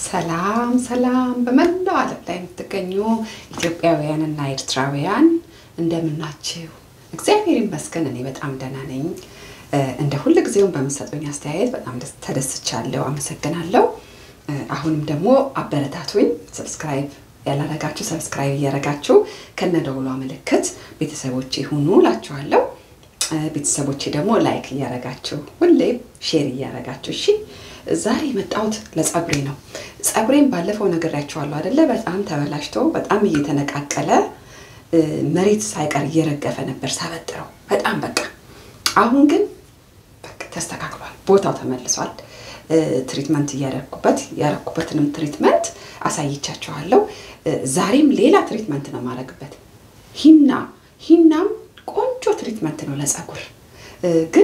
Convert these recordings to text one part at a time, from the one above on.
ሰላም ሰላም በመላው ዓለም ላይ የምትገኙ ኢትዮጵያውያንና ኤርትራውያን እንደምናችሁ? እግዚአብሔር ይመስገን እኔ በጣም ደህና ነኝ። እንደ ሁል ጊዜውም በምሰጡኝ አስተያየት በጣም ተደስቻለሁ፣ አመሰግናለሁ። አሁንም ደግሞ አበረታቱኝ። ሰብስክራይብ ያላረጋችሁ ሰብስክራይብ እያረጋችሁ ከነደውሏ ምልክት ቤተሰቦቼ ሁኑ እላችኋለሁ። ቤተሰቦቼ ደግሞ ላይክ እያረጋችሁ ሁሌም ሼር እያረጋችሁ እሺ። ዛሬ የመጣሁት ለጸጉሬ ነው። ጸጉሬን ባለፈው ነግሬያቸዋለሁ አይደለ? በጣም ተበላሽቶ በጣም እየተነቃቀለ መሬት ሳይቀር እየረገፈ ነበር ሳበጥረው በጣም በቃ። አሁን ግን በቃ ተስተካክሏል፣ ቦታው ተመልሷል። ትሪትመንት እያደረኩበት ያረኩበትንም ትሪትመንት አሳይቻችኋለሁ። ዛሬም ሌላ ትሪትመንት ነው የማደርግበት ሂና ሂናም ቆንጆ ትሪትመንት ነው ለጸጉር ግን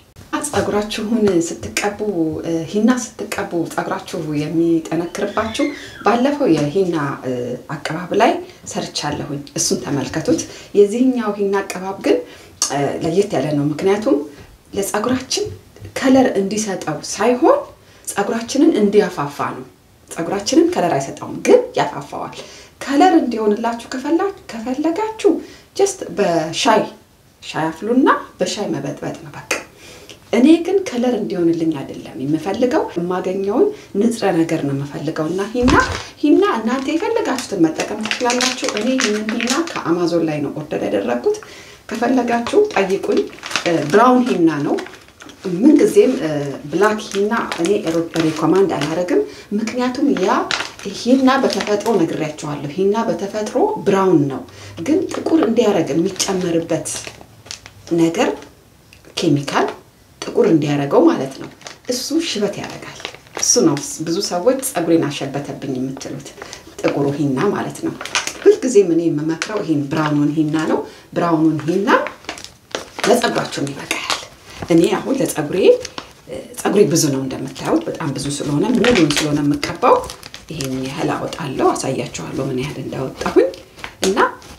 ጸጉራችሁን ስትቀቡ ሂና ስትቀቡ ጸጉራችሁ የሚጠነክርባችሁ ባለፈው የሂና አቀባብ ላይ ሰርቻለሁኝ። እሱን ተመልከቱት። የዚህኛው ሂና አቀባብ ግን ለየት ያለ ነው። ምክንያቱም ለጸጉራችን ከለር እንዲሰጠው ሳይሆን ጸጉራችንን እንዲያፋፋ ነው። ጸጉራችንን ከለር አይሰጠውም፣ ግን ያፋፋዋል። ከለር እንዲሆንላችሁ ከፈለጋችሁ ጀስት በሻይ ሻይ አፍሉና በሻይ መበጥበጥ ነው በቃ። እኔ ግን ከለር እንዲሆንልኝ አይደለም የምፈልገው፣ የማገኘውን ንጥረ ነገር ነው የምፈልገው። እና ሂና ሂና እናንተ የፈለጋችሁትን መጠቀም ትችላላችሁ። እኔ ይህንን ሂና ከአማዞን ላይ ነው ኦርደር ያደረግኩት። ከፈለጋችሁ ጠይቁኝ። ብራውን ሂና ነው። ምንጊዜም ብላክ ሂና እኔ ሪኮማንድ አላደርግም። ምክንያቱም ያ ሂና በተፈጥሮ ነግሬያቸዋለሁ። ሂና በተፈጥሮ ብራውን ነው፣ ግን ጥቁር እንዲያደርግ የሚጨመርበት ነገር ኬሚካል ጥቁር እንዲያደርገው ማለት ነው። እሱ ሽበት ያደርጋል። እሱ ነው ብዙ ሰዎች ጸጉሬን አሸበተብኝ የምትሉት ጥቁሩ ሂና ማለት ነው። ሁልጊዜም እኔ የምመክረው ይህን ብራውኑን ሂና ነው። ብራውኑን ሂና ለጸጉራችሁም ይበቃል። እኔ አሁን ለጸጉሬ ጸጉሬ ብዙ ነው እንደምታዩት፣ በጣም ብዙ ስለሆነ ሙሉን ስለሆነ የምቀባው ይሄን ያህል አወጣለሁ። አሳያችኋለሁ ምን ያህል እንዳወጣሁኝ እና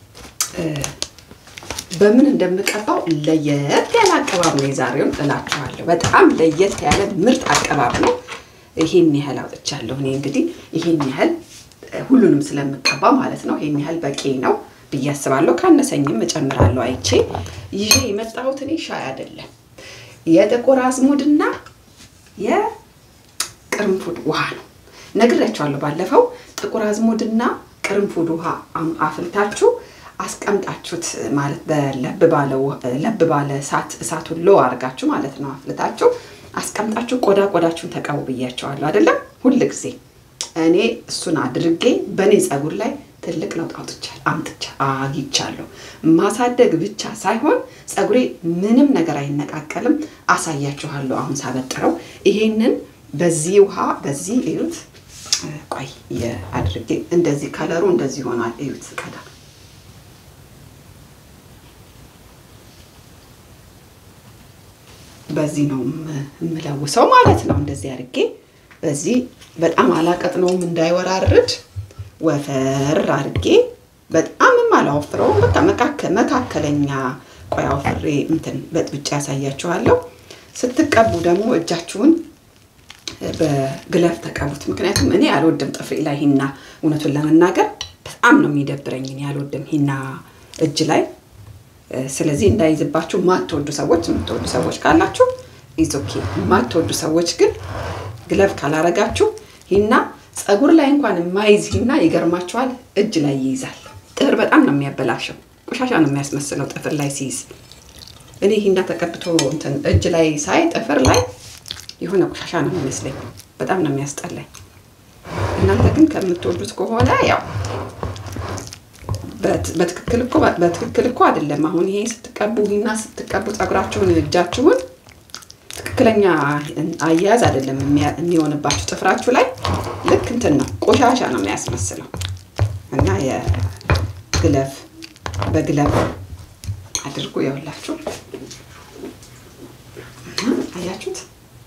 በምን እንደምቀባው ለየት ያለ አቀባብ ነው የዛሬውን እላችኋለሁ። በጣም ለየት ያለ ምርጥ አቀባብ ነው። ይሄን ያህል አውጥቻለሁ። እኔ እንግዲህ ይሄን ያህል ሁሉንም ስለምቀባ ማለት ነው። ይሄን ያህል በቂ ነው ብዬ አስባለሁ። ካነሰኝም እጨምራለሁ አይቼ። ይዤ የመጣሁት እኔ ሻይ አይደለም የጥቁር አዝሙድና የቅርንፉድ ውሃ ነው። ነግሬያቸዋለሁ ባለፈው። ጥቁር አዝሙድና ቅርንፉድ ውሃ አፍልታችሁ አስቀምጣችሁት ማለት ለብ ባለ እሳት እሳቱን ሎ አድርጋችሁ ማለት ነው አፍልታችሁ አስቀምጣችሁ ቆዳ ቆዳችሁን ተቀቡ ብያቸዋለሁ አይደለም። ሁል ጊዜ እኔ እሱን አድርጌ በእኔ ጸጉር ላይ ትልቅ ለውጥ አውጥቻል አምጥቻ አግኝቻለሁ። ማሳደግ ብቻ ሳይሆን ጸጉሬ ምንም ነገር አይነቃቀልም። አሳያችኋለሁ አሁን ሳበጥረው። ይሄንን በዚህ ውሃ በዚህ እዩት። ቆይ አድርጌ እንደዚህ ከለሩ እንደዚህ ሆኗል። እዩት ቀዳ በዚህ ነው የምለውሰው ማለት ነው። እንደዚህ አድርጌ በዚህ በጣም አላቀጥነውም እንዳይወራርድ ወፈር አድርጌ በጣምም አላወፍረውም። በቃ መካከለኛ ቆይ አውፍሬ እንትን በጥብጫ ያሳያችኋለሁ። ስትቀቡ ደግሞ እጃችሁን በግለፍ ተቀቡት። ምክንያቱም እኔ አልወድም ጥፍሬ ላይ ሂና፣ እውነቱን ለመናገር በጣም ነው የሚደብረኝ። እኔ አልወድም ሂና እጅ ላይ ስለዚህ እንዳይዝባችሁ ማትወዱ ሰዎች የምትወዱ ሰዎች ካላችሁ ኢዞኬ የማትወዱ ሰዎች ግን ግለብ ካላረጋችሁ ሂና ጸጉር ላይ እንኳን የማይዝ ሂና ይገርማችኋል እጅ ላይ ይይዛል። ጥፍር በጣም ነው የሚያበላሸው፣ ቆሻሻ ነው የሚያስመስለው ጥፍር ላይ ሲይዝ። እኔ ሂና ተቀብቶ እንትን እጅ ላይ ሳይ ጥፍር ላይ የሆነ ቆሻሻ ነው የሚመስለኝ፣ በጣም ነው የሚያስጠላኝ። እናንተ ግን ከምትወዱት ከሆነ ያው በትክክል እኮ በትክክል እኮ አይደለም። አሁን ይሄ ስትቀቡ ሂና ስትቀቡ ጸጉራችሁን እጃችሁን ትክክለኛ አያያዝ አይደለም የሚሆንባችሁ ጥፍራችሁ ላይ ልክ እንትን ነው ቆሻሻ ነው የሚያስመስለው እና የግለፍ በግለፍ አድርጉ ያውላችሁ አያችሁት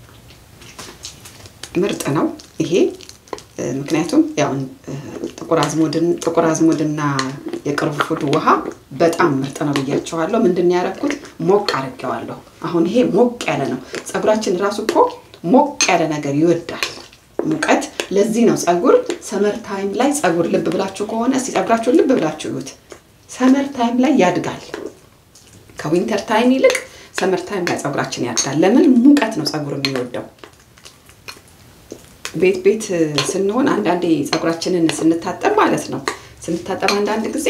ምርጥ ነው ይሄ ምክንያቱም ያው ጥቁር አዝሙድና የቅርንፉድ ውሃ በጣም ምርጥ ነው ብያቸዋለሁ። ምንድን ያደረኩት ሞቅ አድርጌዋለሁ። አሁን ይሄ ሞቅ ያለ ነው። ፀጉራችን ራሱ እኮ ሞቅ ያለ ነገር ይወዳል። ሙቀት። ለዚህ ነው ፀጉር ሰመር ታይም ላይ ፀጉር ልብ ብላችሁ ከሆነ እስቲ ፀጉራችሁን ልብ ብላችሁ ይዩት። ሰመር ታይም ላይ ያድጋል። ከዊንተር ታይም ይልቅ ሰመር ታይም ላይ ፀጉራችን ያድጋል። ለምን? ሙቀት ነው ፀጉር የሚወደው። ቤት ቤት ስንሆን አንዳንዴ ፀጉራችንን ስንታጠብ ማለት ነው ስንታጠብ አንዳንድ ጊዜ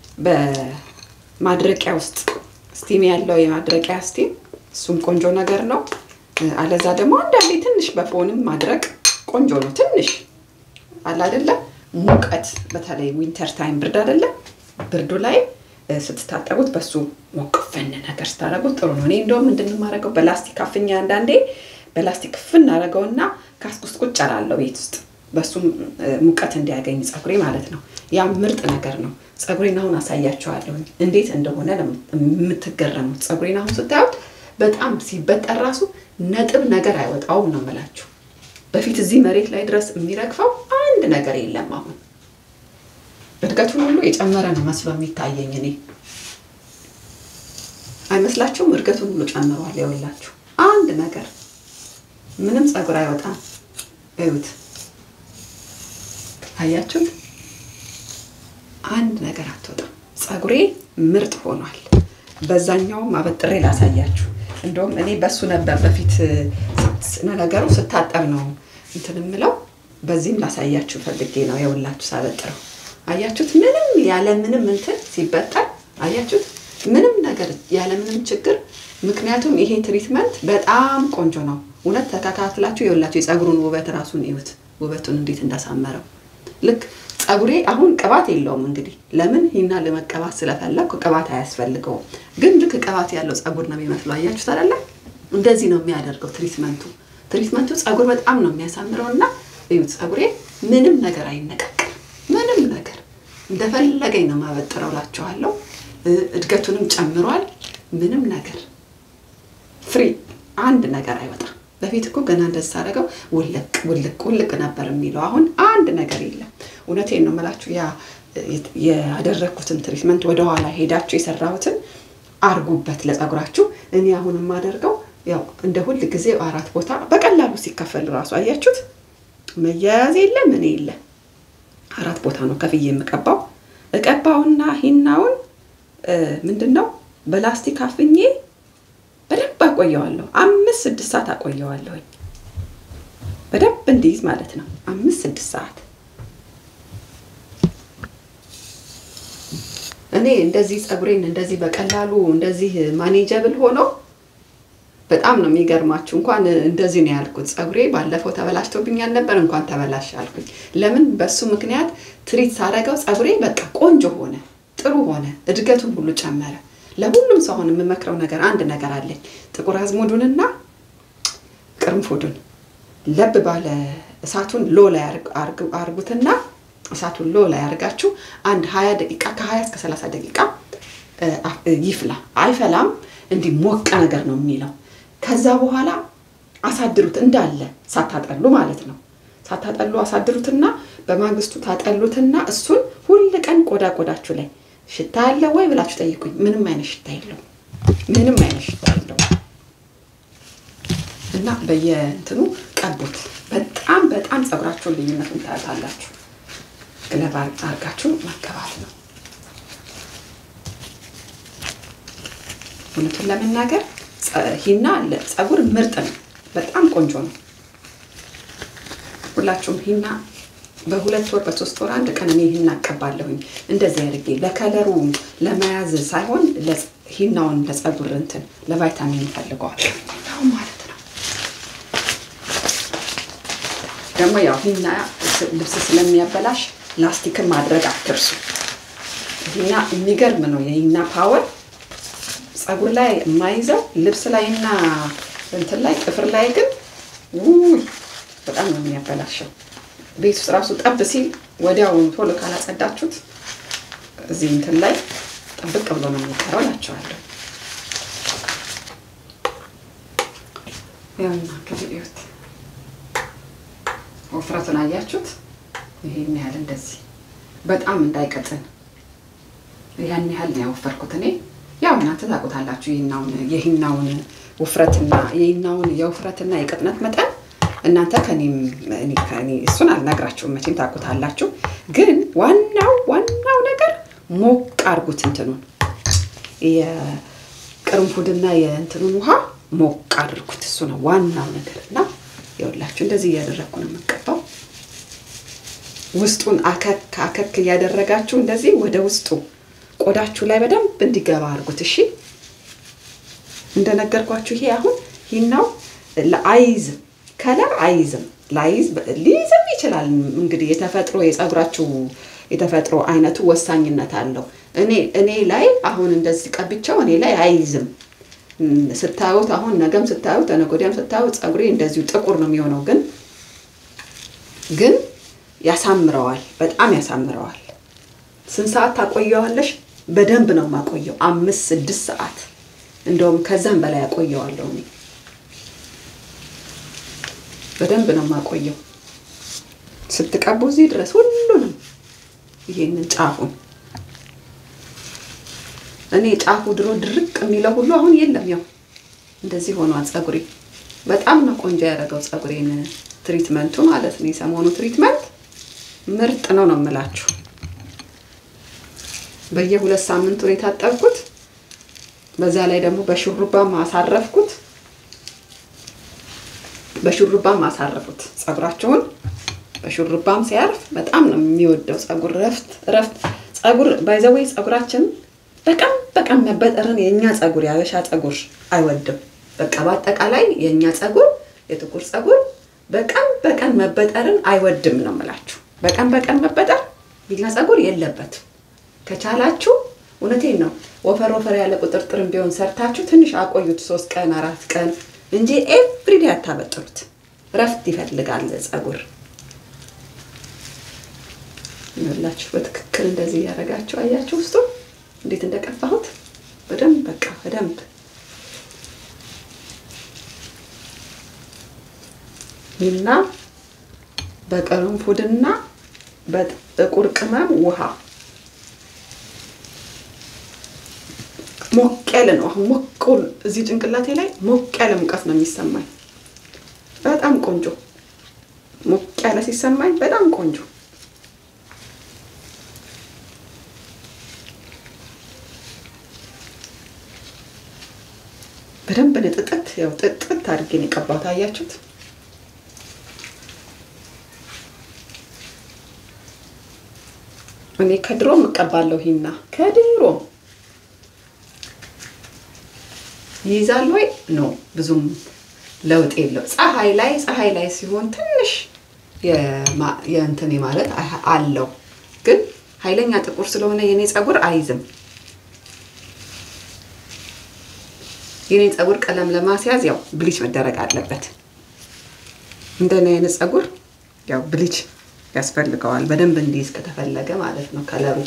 በማድረቂያ ውስጥ ስቲም ያለው የማድረቂያ ስቲም እሱም ቆንጆ ነገር ነው። አለዛ ደግሞ አንዳንዴ ትንሽ በፎንም ማድረቅ ቆንጆ ነው። ትንሽ አለ አይደለ ሙቀት፣ በተለይ ዊንተር ታይም ብርድ አይደለ ብርዱ ላይ ስትታጠቡት በሱ ሞቅፈን ነገር ስታደርጉት ጥሩ ነው። እኔ እንደውም ምንድን የማደርገው በላስቲክ አፍኛ አንዳንዴ በላስቲክ ፍን አደርገውና ካስክ ውስጥ ቁጭ እላለሁ ቤት ውስጥ በሱም ሙቀት እንዲያገኝ ፀጉሬ ማለት ነው። ያ ምርጥ ነገር ነው። ፀጉሬን አሁን አሳያቸዋለሁ እንዴት እንደሆነ የምትገረሙት። ፀጉሬን አሁን ስታዩት በጣም ሲበጠር ራሱ ነጥብ ነገር አይወጣውም ነው የምላችሁ። በፊት እዚህ መሬት ላይ ድረስ የሚረግፈው አንድ ነገር የለም። አሁን እድገቱን ሁሉ የጨመረ ነው መስሎ የሚታየኝ እኔ አይመስላችሁም? እድገቱን ሁሉ ጨምሯል። የወላችሁ አንድ ነገር ምንም ፀጉር አይወጣም። እዩት፣ አያችሁት? አንድ ነገር አትወጣም። ፀጉሬ ምርጥ ሆኗል። በዛኛውም አበጥሬ ላሳያችሁ። እንደውም እኔ በሱ ነበር በፊት ነገሩ ስታጠብ ነው እንትን የምለው። በዚህም ላሳያችሁ ፈልጌ ነው የውላችሁ ሳበጥረው። አያችሁት? ምንም ያለ ምንም እንትን ሲበጠር አያችሁት? ምንም ነገር ያለ ምንም ችግር። ምክንያቱም ይሄ ትሪትመንት በጣም ቆንጆ ነው። እውነት ተከታትላችሁ የውላችሁ የፀጉሩን ውበት ራሱን እዩት፣ ውበቱን እንዴት እንዳሳመረው ልክ ፀጉሬ አሁን ቅባት የለውም። እንግዲህ ለምን ሂና ለመቀባት ስለፈለግኩ ቅባት አያስፈልገውም። ግን ልክ ቅባት ያለው ፀጉር ነው የሚመስለው። አያችሁት አይደለ? እንደዚህ ነው የሚያደርገው ትሪትመንቱ። ትሪትመንቱ ፀጉር በጣም ነው የሚያሳምረው እና እዩት፣ ፀጉሬ ምንም ነገር አይነቃቅም። ምንም ነገር እንደፈለገኝ ነው የማበጥረው እላችኋለሁ። እድገቱንም ጨምሯል። ምንም ነገር ፍሪ፣ አንድ ነገር አይወጣም። በፊት እኮ ገና እንደዚህ ሳደርገው ውልቅ ውልቅ ውልቅ ነበር የሚለው። አሁን አንድ ነገር የለም። እውነቴን ነው የምላችሁ። ያ ያደረግኩትን ትሪትመንት ወደኋላ ሄዳችሁ የሰራሁትን አርጉበት ለፀጉራችሁ። እኔ አሁን የማደርገው ያው እንደ ሁል ጊዜ አራት ቦታ በቀላሉ ሲከፈል ራሱ አያችሁት፣ መያያዝ የለ ምን የለ አራት ቦታ ነው ከፍዬ የምቀባው። እቀባውና ሂናውን ምንድን ነው በላስቲክ አፍኜ በደንብ አቆየዋለሁ። አምስት ስድስት ሰዓት አቆየዋለሁኝ በደንብ እንዲይዝ ማለት ነው። አምስት ስድስት ሰዓት እኔ እንደዚህ ፀጉሬን እንደዚህ በቀላሉ እንደዚህ ማኔጀብል ሆኖ በጣም ነው የሚገርማችሁ። እንኳን እንደዚህ ነው ያልኩት። ፀጉሬ ባለፈው ተበላሽቶብኛል ነበር፣ እንኳን ተበላሽ አልኩኝ። ለምን በሱ ምክንያት ትሪት ሳደርገው ፀጉሬ በቃ ቆንጆ ሆነ፣ ጥሩ ሆነ፣ እድገቱን ሁሉ ጨመረ። ለሁሉም ሰው አሁን የምመክረው ነገር አንድ ነገር አለኝ። ጥቁር አዝሙዱንና ቅርንፉዱን ለብ ባለ እሳቱን ሎ ላይ አርጉትና እሳቱን ሎ ላይ አርጋችሁ አንድ ሀያ ደቂቃ ከሀያ እስከ ሰላሳ ደቂቃ ይፍላ። አይፈላም፣ እንዲህ ሞቀ ነገር ነው የሚለው። ከዛ በኋላ አሳድሩት እንዳለ ሳታጠሉ ማለት ነው። ሳታጠሉ አሳድሩትና በማግስቱ ታጠሉትና እሱን ሁል ቀን ቆዳ ቆዳችሁ ላይ ሽታ ያለ ወይ ብላችሁ ጠይቁኝ። ምንም አይነት ሽታ የለውም። ምንም አይነት ሽታ የለውም። እና በየእንትኑ ቀቡት። በጣም በጣም ፀጉራችሁን ልዩነቱን ታያታላችሁ። ግለባ አርጋችሁ መቀባት ነው። እውነቱን ለመናገር ሂና ፀጉር ምርጥ ነው። በጣም ቆንጆ ነው። ሁላችሁም ሂና በሁለት ወር በሶስት ወር አንድ ቀን እኔ ሂና እቀባለሁኝ። እንደዚህ አድርጌ ለከለሩ ለመያዝ ሳይሆን ሂናውን ለፀጉር እንትን ለቫይታሚን ይፈልገዋል ማለት ነው። ደግሞ ያው ሂና ልብስ ስለሚያበላሽ ላስቲክን ማድረግ አትርሱ። ሂና የሚገርም ነው። የሂና ፓወር ፀጉር ላይ የማይዘው ልብስ ላይ እና እንትን ላይ ጥፍር ላይ ግን ውይ በጣም ነው የሚያበላሸው። ቤት ውስጥ ራሱ ጠብ ሲል ወዲያውኑ ቶሎ ካላጸዳችሁት እዚህ እንትን ላይ ጥብቅ ብሎ ነው የሚቀረው እላቸዋለሁ። ያውና እንግዲህ እዩት፣ ወፍረቱን አያችሁት? ይሄን ያህል እንደዚህ በጣም እንዳይቀጥን ያን ያህል ነው ያወፈርኩት እኔ። ያው እናንተ ታውቁታላችሁ የሂናውን የሂናውን ውፍረትና የሂናውን የውፍረትና የቅጥነት መጠን እናንተ ከኔም እኔ ከኔ እሱን አልነግራችሁም መቼም ታውቁታላችሁ። ግን ዋናው ዋናው ነገር ሞቅ አድርጉት እንትኑን የቅርንፉድና የእንትኑን ውሃ ሞቅ አድርጉት። እሱ ነው ዋናው ነገር እና ይኸውላችሁ እንደዚህ እያደረግኩ ነው የምቀባው። ውስጡን አከክ አከክ እያደረጋችሁ እንደዚህ ወደ ውስጡ ቆዳችሁ ላይ በደንብ እንዲገባ አድርጉት። እሺ እንደነገርኳችሁ ይሄ አሁን ሂናው አይዝም፣ ከለር አይዝም። ላይዝ ሊይዝም ይችላል እንግዲህ የተፈጥሮ የፀጉራችሁ የተፈጥሮ አይነቱ ወሳኝነት አለው። እኔ እኔ ላይ አሁን እንደዚህ ቀብቻው እኔ ላይ አይዝም። ስታዩት አሁን ነገም ስታዩት ተነገ ወዲያም ስታዩት ፀጉሬ እንደዚሁ ጥቁር ነው የሚሆነው። ግን ግን ያሳምረዋል፣ በጣም ያሳምረዋል። ስንት ሰዓት ታቆየዋለሽ? በደንብ ነው የማቆየው፣ አምስት ስድስት ሰዓት እንደውም ከዛም በላይ ያቆየዋለሁ እኔ በደንብ ነው የማቆየው። ስትቀቡ እዚህ ድረስ ሁሉንም ይሄንን ጫፉን እኔ ጫፉ ድሮ ድርቅ የሚለው ሁሉ አሁን የለም። ያው እንደዚህ ሆኗል ፀጉሬ። በጣም ነው ቆንጆ ያደረገው ፀጉሬን ትሪትመንቱ ማለት ነው። የሰሞኑ ትሪትመንት ምርጥ ነው ነው የምላችሁ። በየሁለት ሳምንቱ ነው የታጠብኩት። በዛ ላይ ደግሞ በሹሩባም አሳረፍኩት። በሹሩባም አሳረፉት ፀጉራቸውን። በሹሩባም ሲያርፍ በጣም ነው የሚወደው ፀጉር ረፍት ረፍት ፀጉር ባይዘወይ ፀጉራችን በቀን በቀን መበጠርን የእኛ ፀጉር የአበሻ ፀጉር አይወድም። በቃ በአጠቃላይ የእኛ ፀጉር የጥቁር ፀጉር በቀን በቀን መበጠርን አይወድም ነው የምላችሁ። በቀን በቀን መበጠር የኛ ፀጉር የለበትም። ከቻላችሁ እውነቴን ነው ወፈር ወፈር ያለ ቁጥርጥርም ቢሆን ሰርታችሁ ትንሽ አቆዩት፣ ሶስት ቀን አራት ቀን እንጂ ኤቭሪዴ አታበጥሩት። ረፍት ይፈልጋል ፀጉር። ይኸውላችሁ በትክክል እንደዚህ እያደረጋችሁ አያችሁ ውስጡ እንዴት እንደቀባሁት በደንብ በቃ በደንብ እና በቅርንፉድና በጥቁር ቅመም ውሃ ሞቅ ያለ ነው። አሁን ሞቅ እዚህ ጭንቅላቴ ላይ ሞቅ ያለ ሙቀት ነው የሚሰማኝ። በጣም ቆንጆ ሞቅ ያለ ሲሰማኝ በጣም ቆንጆ በደንብ ንጥጥት ያው ጥጥት አድርጌ ነው የቀባሁት። አያችሁት? እኔ ከድሮ እቀባለሁ ሂና ከድሮ ይይዛል ወይ ኖ ብዙም ለውጥ የለው። ፀሐይ ላይ ፀሐይ ላይ ሲሆን ትንሽ የእንትን ማለት አለው፣ ግን ኃይለኛ ጥቁር ስለሆነ የኔ ፀጉር አይዝም። የኔ ፀጉር ቀለም ለማስያዝ ያው ብሊች መደረግ አለበት። እንደኔ አይነት ፀጉር ያው ብሊች ያስፈልገዋል በደንብ እንዲይዝ ከተፈለገ ማለት ነው ከለሩ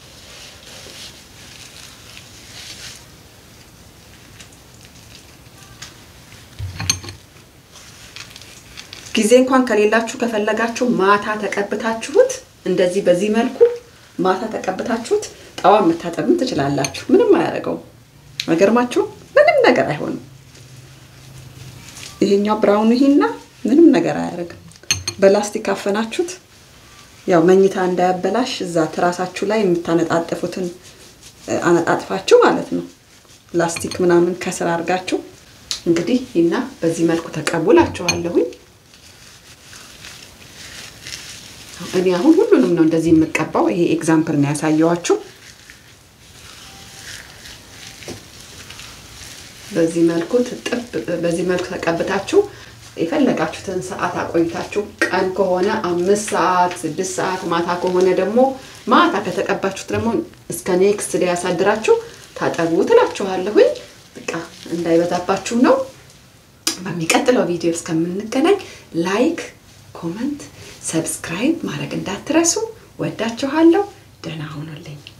ጊዜ እንኳን ከሌላችሁ ከፈለጋችሁ ማታ ተቀብታችሁት እንደዚህ በዚህ መልኩ ማታ ተቀብታችሁት ጠዋት መታጠብም ትችላላችሁ። ምንም አያደርገውም። አይገርማችሁም? ምንም ነገር አይሆንም። ይሄኛው ብራውን ይሄና ምንም ነገር አያደርግም። በላስቲክ አፈናችሁት ያው መኝታ እንዳያበላሽ እዛ ትራሳችሁ ላይ የምታነጣጥፉትን አነጣጥፋችሁ ማለት ነው። ላስቲክ ምናምን ከስር አድርጋችሁ እንግዲህ ይና በዚህ መልኩ ተቀቡላችኋለሁኝ። እኔ አሁን ሁሉንም ነው እንደዚህ የምቀባው። ይሄ ኤግዛምፕል ነው ያሳየዋችሁ። በዚህ መልኩ ትጥብ በዚህ መልኩ ተቀብታችሁ የፈለጋችሁትን ሰዓት አቆይታችሁ ቀን ከሆነ አምስት ሰዓት ስድስት ሰዓት ማታ ከሆነ ደግሞ ማታ ከተቀባችሁት ደግሞ እስከ ኔክስት ዴይ ያሳድራችሁ ታጠቡ ትላችኋለሁኝ። በቃ እንዳይበዛባችሁ ነው። በሚቀጥለው ቪዲዮ እስከምንገናኝ ላይክ፣ ኮመንት፣ ሰብስክራይብ ማድረግ እንዳትረሱ። ወዳችኋለሁ። ደህና ሁኑልኝ።